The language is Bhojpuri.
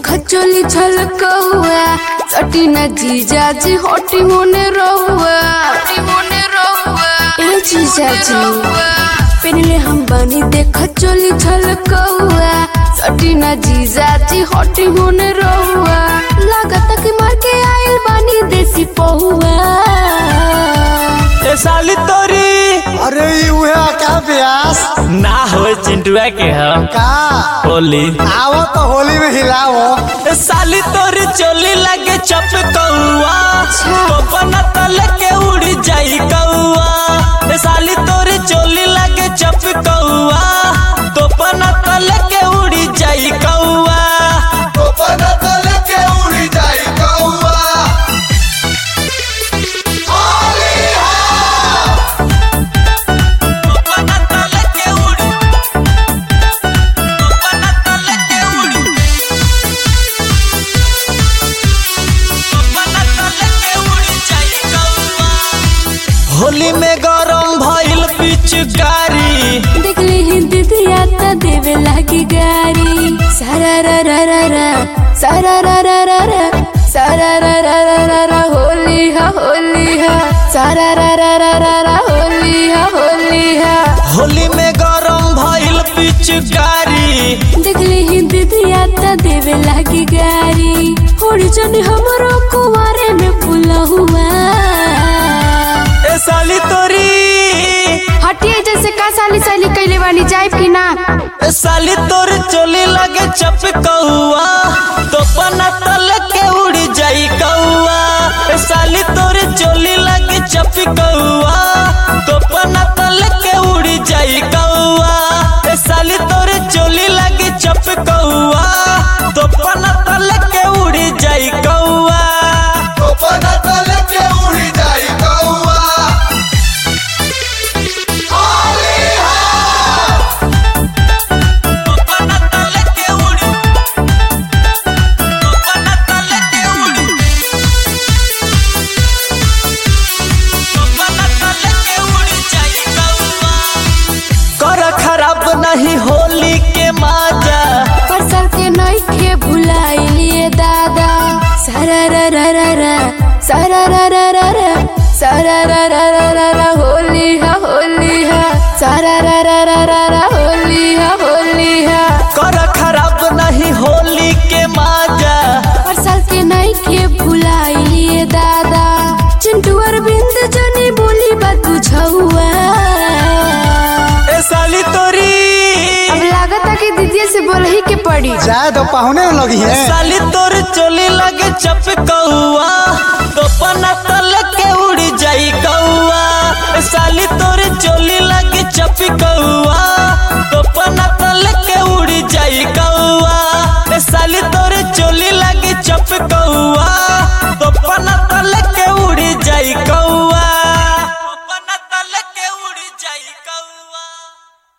चोली छलकौआ सटी न जीजा जी होटी होने रहुआ ए जीजा जी पहले हम बनी देख चोली छलकौआ सटी न जीजा जी होटी होने रहुआ लागत कि मार के आइल बानी देसी पहुआ ए साली तोरी अरे ई उहे का ब्यास ना हो चिंटुआ के हम का होली आवो तो होली में हिलाओ ए साली तोरी चोली लगे चप कौआ कोपना तले के उड़ी जाई कौआ ए साली तोरी चोली लगे चप कौआ कोपना तले के उड़ी जाई कौआ कोपना तले के उड़ी कोपना तले के उड़ी कोपना तले के उड़ी जाई कौआ होली में गरम भइल पिचकारी देखली हिंदी दिया त देवे लागी गारी सारा रा रा रा रा सारा रा रा रा रा सारा रा रा रा रा रा होली हा होली हा सारा रा रा रा रा रा होली हा होली हा होली में गरम भइल पिचकारी देखली हिंदी दिया त देवे लागी गारी होड़ी जन हमरो कुवारे में फूला हुआ ए साली तोरी हटिए जैसे का साली साली कैले बानी जाइब की ना ए साली तोर चोली लगे चप कौआ तो पना तल के उड़ी जाई कौआ ए साली तोर चोली लगे चप कौआ तो पना तल के उड़ी जाई कौआ ए साली तोर चोली लगे चप कौआ तो पना तल के उड़ी जाई कौआ पना तल के उड़ी पना तल के उड़ी पना तल के उड़ी जाई कौआ कर खराब नहीं होली के माजा परसल के नइखे भुलाइलिए दादा सारा रा रा रा रा सारा रा रा रा रा सारा रा रा रा रा रा होली हा होली हा सारा रा रा रा रा रा होली हा होली हा कर खराब नहीं होली के माजा परसल के नइखे भुलाइलिए दादा चिंटू अरविंद जनी बोली बा तू छहुआ ए साली तोरी अब लागता कि दीदी से बोलही के पड़ी जाए तो पहुने लगी है साली तोर चोली लगे चप कौआ